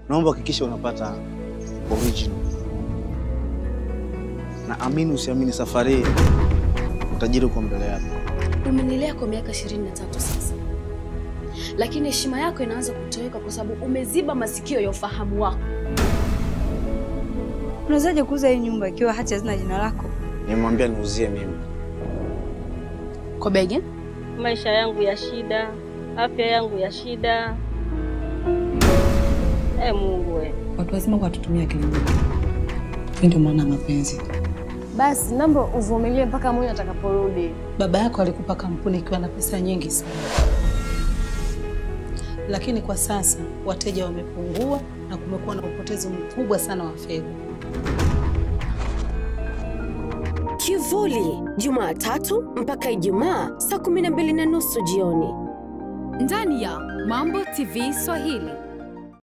naomba hakikisha unapata original, na amini usiamini, safari hii utajiri uko mbele yako. Umenilea kwa miaka 23 sasa, lakini heshima yako inaanza kutoweka kwa sababu umeziba masikio ya ufahamu wako. Unawezaje kuuza hii nyumba ikiwa hati hazina jina lako? Nimemwambia niuzie mimi. Kwa bei gani? Maisha yangu ya shida, afya yangu ya shida. E Mungu we. Watu wazima watutumia akili nyingi. Hii ndio maana ya mapenzi. Basi naomba uvumilie mpaka Mungu atakaporudi. Baba yako alikupa kampuni ikiwa na pesa nyingi sana, lakini kwa sasa wateja wamepungua na kumekuwa na upotezi mkubwa sana wa fedha. Kivuli, Jumatatu mpaka Ijumaa saa kumi na mbili na nusu jioni ndani ya Mambo TV Swahili.